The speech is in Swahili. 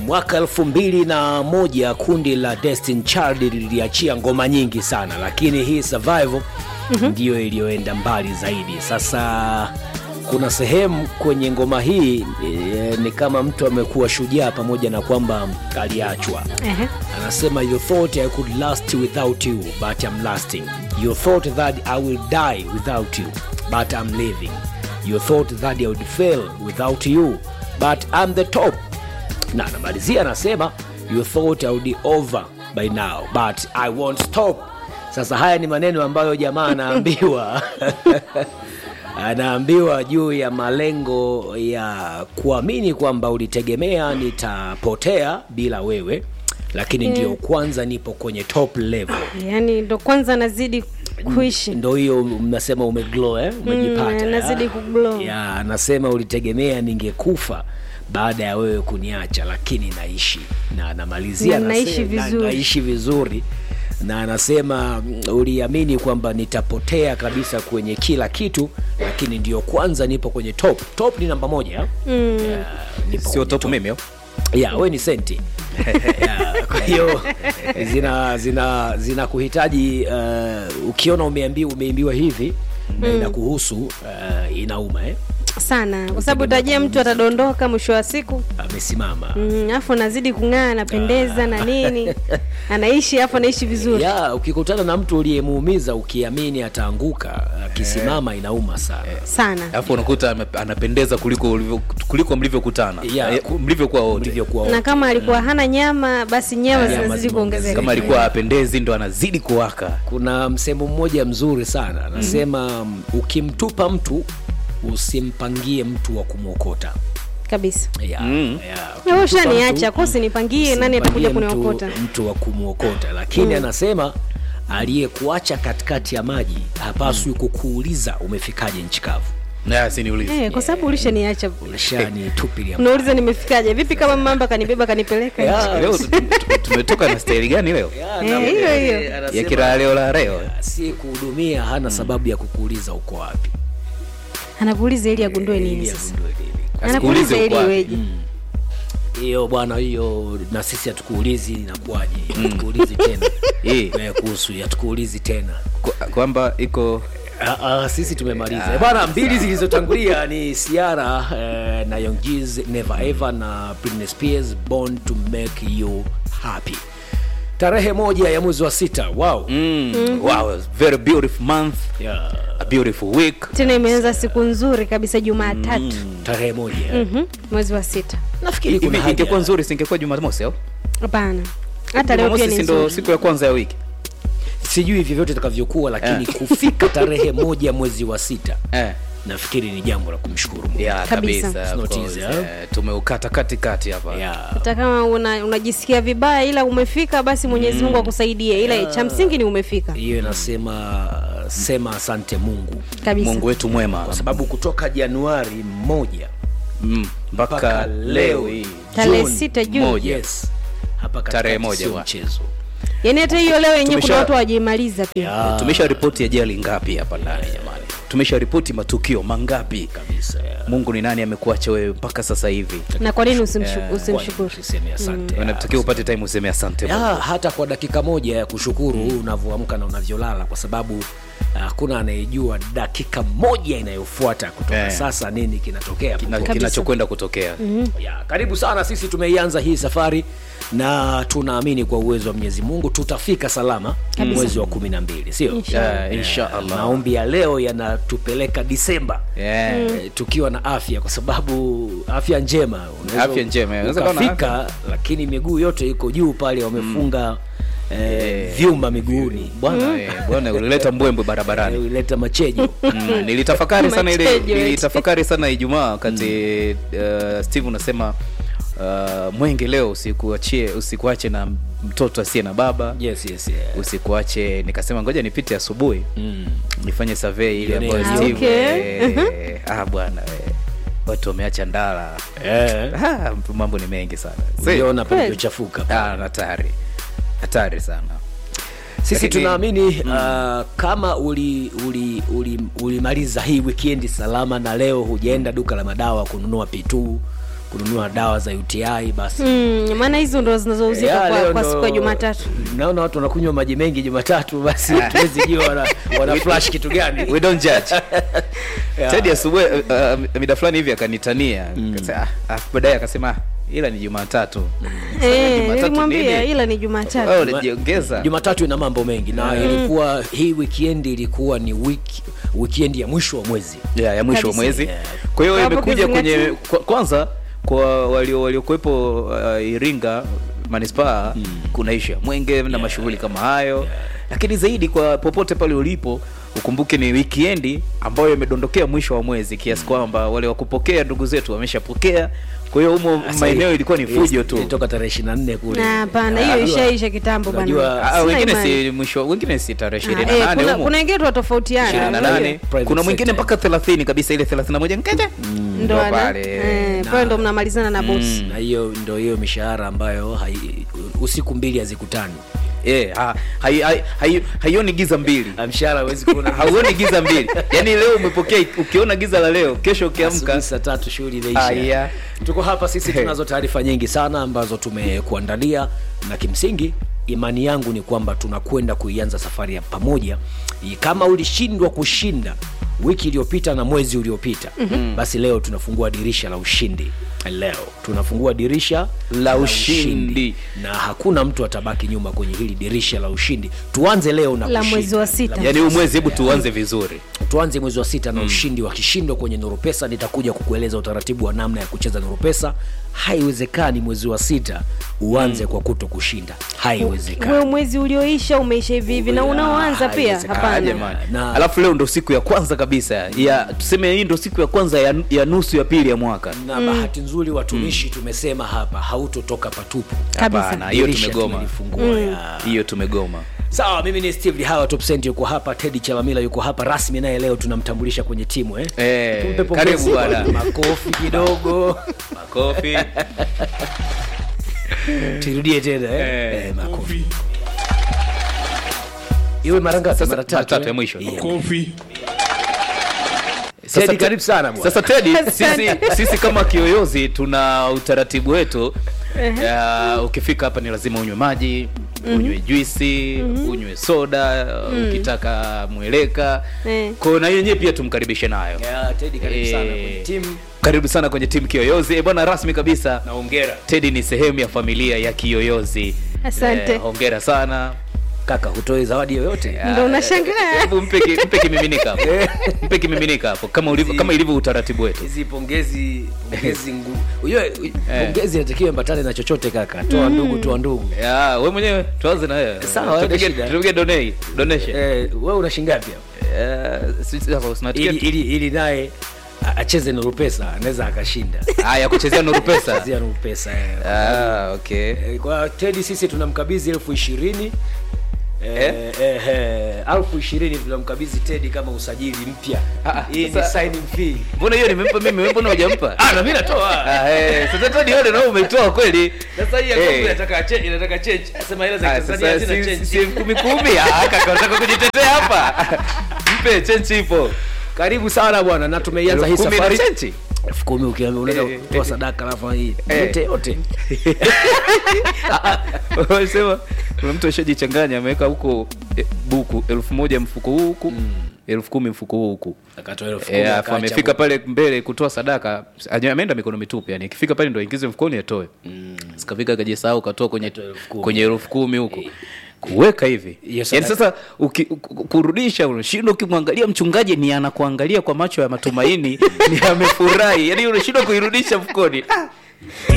mwaka elfu mbili na moja kundi la Destiny Child liliachia ngoma nyingi sana, lakini hii Survival ndiyo iliyoenda mbali zaidi. Sasa kuna sehemu kwenye ngoma hii e, ni kama mtu amekuwa shujaa pamoja na kwamba aliachwa. Ehe. Anasema you thought I could last without you but I'm lasting. You thought that I will die without you but I'm living. You thought that I would fail without you but I'm the top. Na anamalizia anasema you thought I would be over by now but I won't stop. Sasa haya ni maneno ambayo jamaa anaambiwa anaambiwa juu ya malengo ya kuamini kwamba ulitegemea nitapotea bila wewe, lakini ndio kwanza nipo kwenye top level. yaani ndo kwanza nazidi kuishi Ndo hiyo mnasema umeglow eh? Umejipata Mm, nazidi ya. kuglow. ya, anasema ulitegemea ningekufa baada ya wewe kuniacha, lakini naishi na anamalizia Na naishi anasema, na- vizuri. naishi vizuri na anasema mm, uliamini kwamba nitapotea kabisa kwenye kila kitu, lakini ndio kwanza nipo kwenye top. Top ni namba moja mm. yeah, nipo sio kwenye topu mimi au? ya we ni senti Ya, kwa hiyo zina zina zina kuhitaji uh, ukiona umeambiwa umeimbiwa hivi na inakuhusu uh, inauma eh? sana kwa sababu utajia mtu atadondoka mwisho wa siku amesimama Mm, afu anazidi kung'aa anapendeza na nini anaishi afu anaishi vizuri ya ukikutana na mtu uliyemuumiza ukiamini ataanguka akisimama inauma sana sana alafu unakuta ame- anapendeza kuliko ulivyo- kuliko mlivyokutana Yeah. Eh, mlivyokuwa wote ulivyokuwa na kama alikuwa hana nyama basi nyama Nyama zinazidi zimeongezeka. kuongezeka kama alikuwa apendezi ndo anazidi kuwaka kuna msemo mmoja mzuri sana anasema mm. ukimtupa mtu usimpangie mtu wa kumwokota kabisa ya, Mm. ya, Na wewe ukimtupa ushaniacha mtu, kosi nipangie nani atakuja Usimpangie mtu- kuniokota mtu wa kumwokota lakini anasema aliyekuacha katikati ya maji hapaswi kukuuliza umefikaje nchi kavu Na, siniulize eh, kwa sababu ulishaniacha ulishanitupilia unauliza nimefikaje vipi kama mamba kanibeba kanipeleka Ya, leo tu- tu- tumetoka na staili gani leo ya, Eh, na- hiyo, hiyo. eh, ya anasema, kila leo la leo si kuhudumia hana sababu ya kukuuliza uko wapi anakuuliza ili agundue nini Ili sasa agundue nini. anakuuliza Asikuulize ili uko wapi. iweje hiyo bwana hiyo na sisi hatukuulizi inakuwaje hatukuulizi tena Eh, Eh, kuhusu hatukuulizi tena kwa- kwamba iko Ah, ah, sisi tumemaliza Eh, bwana mbili zilizotangulia ni siara eh, na Young Jeezy, never ever na Britney Spears born to make you happy tarehe moja ya mwezi wa sita wow mm, wow very beautiful month yeah. a beautiful week tena imeanza siku nzuri kabisa jumatatu tarehe moja Mhm, mwezi wa sita nafikiri kuna Hivi haja ingekuwa nzuri singekuwa jumamosi au hapana hata leo pia jumamosi ni si ndo nzuri siku ya kwanza ya wiki sijui vyovyote itakavyokuwa lakini kufika tarehe moja mwezi wa sita eh. nafikiri ni jambo la kumshukuru Mungu. yeah, Kabisa. kabisa It's of not course, easy, eh, eh? tumeukata katikati hapa yeah. hata kama una, unajisikia vibaya ila umefika basi mwenyezi mungu akusaidie ila cha msingi ni umefika hiyo inasema sema asante mungu kabisa mungu wetu mwema kwa sababu kutoka januari moja mm, mpaka mpaka leo hii Tarehe June sita Juni. moja. yes hapa katikati Tarehe moja sio bwana. mchezo yaani hata hiyo leo yenyewe kuna Tumesha- watu hawajaimaliza pia Ah, tumesha ripoti ajali ngapi hapa ndani jamani tumesha ripoti matukio mangapi kabisa mungu ni nani amekuacha wewe mpaka sasa hivi na kwa nini usimshu- usimshukuru Usiseme asante unatakiwa upate time useme asante ya, Mungu. hata kwa dakika moja ya kushukuru unavyoamka na unavyolala kwa sababu hakuna anayejua dakika moja inayofuata kutoka Eh. sasa nini kinatokea Kina- popote. kinachokwenda kutokea ya, karibu sana sisi tumeianza hii safari na tunaamini kwa uwezo wa mwenyezi mungu tutafika salama mwezi wa kumi na mbili sio Yeah, insha Allah. maombi ya leo yanatupeleka disemba Yeah. Eh, tukiwa na afya kwa sababu afya njema Unaweza Afya njema, unaweza kuwa na ukafika lakini miguu yote iko juu pale wamefunga eh, vyuma miguuni bwana eh, bwana ulileta mbwembwe Eh, barabarani ulileta machejo mm, nilitafakari sana ile Matejo eti. nilitafakari sana ijumaa wakati uh, steve unasema uh, mwenge leo usikuachie usikuache na mtoto asiye na baba yes, yes, yeah. usikuache nikasema ngoja nipite asubuhi mm. nifanye survey ile Ione ambayo Ah, Steve, okay. eh, ah bwana eh, watu wameacha ndala eh. ah, mambo ni mengi sana Si- uliona Kweli. palivyochafuka ah, hatari hatari sana sisi Lakini- tunaamini uh, kama ulimaliza uli, uli, ulimaliza hii wikendi salama na leo hujaenda duka la madawa kununua pituu kununua dawa za uti basi Mm, maana hizo ndo zinazouzika Ya, kwa, leo kwa ndo- siku ya Jumatatu. naona watu wanakunywa maji mengi jumatatu basi tuwezi jua wana, wana flash kitu gani we don't judge tedi asubuhi uh, uh, mida fulani hivi akanitania Akasema, ah, ah, baadaye akasema "Ah, ila ni jumatatu Eh, Jumatatu nilimwambia nini? ila ni Wewe Jumatatu. unajiongeza jumatatu ina mambo mengi na ilikuwa hii weekend ilikuwa ni wiki weekend ya mwisho wa mwezi yeah, ya mwisho wa Kabisa. mwezi Yeah. kwa hiyo Hapo imekuja kwenye kizingatia. kwa, kwanza kwa walio waliokuwepo uh, iringa manispaa kuna ishu ya mwenge na mashughuli kama hayo lakini zaidi kwa popote pale ulipo ukumbuke ni wikiendi ambayo imedondokea mwisho wa mwezi kiasi kwamba wale wakupokea ndugu zetu wameshapokea kwa hiyo humo Sasa maeneo hii- ilikuwa ni hii fujo tu ilitoka tarehe ishiri na nne kule Na hapana, Ah, hiyo unajua- ishaisha kitambo bana. unajua- Ah, Sina wengine imani. si mwisho wengine si tarehe Ah, ishirini na eh, nane kuna- humo kuna wengine ishirini na tunatofautiana nane Private kuna mwingine sector. mpaka thelathini kabisa ile thelathini na moja nkeje ndo ndo ana- pale. eh, pale ndo mnamalizana na bosi. na hiyo ndo hiyo mishahara ambayo hai, usiku mbili hazikutani Eh, ha- hai- hai- hai- haioni giza mbili Ah, mshahara huwezi kuona hauoni giza mbili yaani leo umepokea ukiona giza la leo kesho ukiamka asubuhi saa tatu shughuli imeisha Aya. tuko hapa sisi tunazo taarifa nyingi sana ambazo tumekuandalia na kimsingi imani yangu ni kwamba tunakwenda kuianza safari ya pamoja kama ulishindwa kushinda wiki iliyopita na mwezi uliopita mm-hmm. basi leo tunafungua dirisha la ushindi leo tunafungua dirisha La ushindi. na hakuna mtu atabaki nyuma kwenye hili dirisha la ushindi tuanze leo na La kushinda. mwezi wa sita. La yaani huu mwezi hebu tuanze vizuri tuanze mwezi wa sita na ushindi wa kishindo kwenye Nurupesa. Nitakuja kukueleza utaratibu wa namna ya kucheza Nurupesa. Haiwezekani mwezi wa sita uanze kwa kuto kushinda, Wewe haiwezekani. mwezi ulioisha umeisha hivi hivi na unaoanza pia haiwezekani. Ah, hapana. jamani Na- alafu leo ndo siku ya kwanza kabisa ya tuseme hii ndo siku ya kwanza ya, ya nusu ya pili ya mwaka Na bahati nzuri watumishi tumesema hapa hautotoka patupu. Kabisa. hapana hiyo Dirisha tumegoma tumelifungua, ya. hiyo tumegoma Sawa, mimi ni Steve Lihawa Top Cent yuko hapa, Teddy Chalamila yuko hapa rasmi, naye leo tunamtambulisha kwenye timu eh. Eh, Tumpe pongezi karibu bwana. makofi kidogo makofi turudie tena eh. Eh. Eh, makofi iwe mara ngapi? Sasa- Mara mara tatu tatu eh? ya mwisho. Yeah. Kofi. Sasa Teddy, te- karibu sana bwana. sasa tedi sisi, sisi kama kiyoyozi tuna utaratibu wetu ya, ukifika hapa ni lazima unywe maji unywe juisi unywe soda ukitaka mweleka Eh. kwao na yenyewe pia tumkaribishe nayo Yeah, Teddy, karibu sana kwenye Eh, timu karibu sana kwenye timu kiyoyozi Eh, bwana rasmi kabisa na hongera tedi ni sehemu ya familia ya kiyoyozi Asante. Eh, hongera sana kaka, hutoi zawadi yoyote Ndo unashangaa. hebu mpe ki- mpe kimiminika hapo mpe kimiminika hapo kama ulivyo kama ilivyo utaratibu wetu hizi pongezi pongezi ngu ujue pongezi inatakiwa ambatane na chochote kaka, toa ndugu, toa ndugu. ya we mwenyewe tuanze na wewe Sawa, haina Tupige- shida. tupige donate donation Eh, wewe una shingapi hapo? Eh, sisi hapa tunatikia ili ili ili naye a- acheze Nuru Pesa anaweza akashinda. haya kuchezea nuru pesa Chezea Nuru Pesa. eh. ah okay Eh, Kwa Teddy sisi tunamkabidhi elfu ishirini Eh, Eh? eh, eh, elfu ishirini tunamkabidhi Teddy kama usajili mpya. Ah, Hii ni sasa- signing fee. mbona hiyo nimempa mimi wewe mbona hujampa Ah, na mimi natoa. ah eh sasa tadi wewe ndio umeitoa kweli Sasa hii ya Eh. kwangu inataka change, inataka change. Sema hela za Ah, Tanzania sasa hazina si- change. si elfu kumi kumi ah kaka unataka kujitetea hapa mpe chenchi ipo Karibu sana bwana, na tumeianza hii Elfu kumi na safari. chenchi elfu kumi ukiambia unaenda Eh, kutoa eh. sadaka alafu hii Eh. yote yote. wanasema kuna mtu ashajichanganya ameweka huko eh, buku elfu moja mfuko huu huku elfu kumi mfuko huu huku Akatoa elfu kumi Eh, alafu akaacha amefika bu- pale mbele kutoa sadaka aje- ameenda mikono mitupu yani ikifika pale ndo aingize mfukoni atoe sikafika akajisahau katoa kwenye Akatoa elfu kumi. kwenye elfu kumi huko kuweka hivi Yes, yani sir. sasa uki, ku- kurudisha unashindwa ukimwangalia mchungaji ni anakuangalia kwa macho ya matumaini ni amefurahi yani unashindwa kuirudisha mfukoni